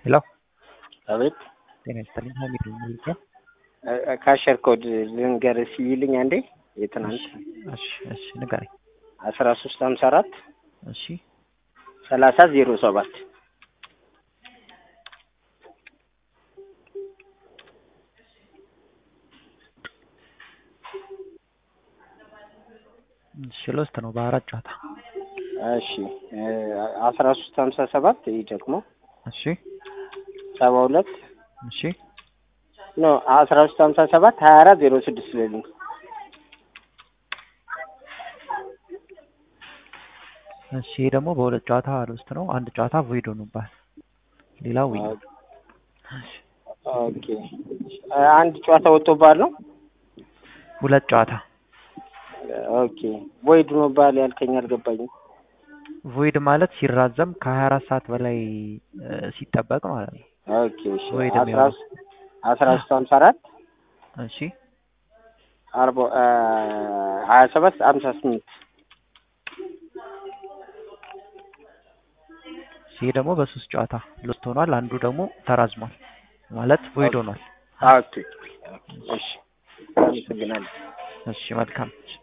ሄሎ አቤት ጤና ይስጥልኝ ሀሚድ ነኝ ይልኛል ካሸር ኮድ ልንገርህ ሲይልኝ አንዴ የትናንት እሺ እሺ ንገረኝ አስራ ሶስት ሀምሳ አራት እሺ ሰላሳ ዜሮ ሰባት እሺ ሎስት ነው በአራት ጨዋታ እሺ አስራ ሶስት ሀምሳ ሰባት ይህ ደግሞ እሺ ሰባ ሁለት እሺ ኖ አስራ ሶስት ሀምሳ ሰባት ሀያ አራት ዜሮ ስድስት ልልኝ እሺ ይሄ ደግሞ በሁለት ጨዋታ ሎስት ነው አንድ ጨዋታ ቮይድ ሆኖባል ሌላው ዊን ነው ኦኬ አንድ ጨዋታ ወጥቶብሃል ነው ሁለት ጨዋታ ኦኬ ቮይድ ሆኖብሃል ያልከኝ አልገባኝም ቮይድ ማለት ሲራዘም ከሀያ አራት ሰዓት በላይ ሲጠበቅ ማለት ነው ኦኬ እሺ ቮይድ አስራ የሚሆነው ሶስት አስራ ሶስት ሀምሳ አራት እሺ አርባ ሀያ ሰባት ሀምሳ ስምንት ይሄ ደግሞ በሶስት ጨዋታ ሎስት ሆኗል አንዱ ደግሞ ተራዝሟል ማለት ቮይድ ሆኗል ኦኬ እሺ አመሰግናለሁ እሺ መልካም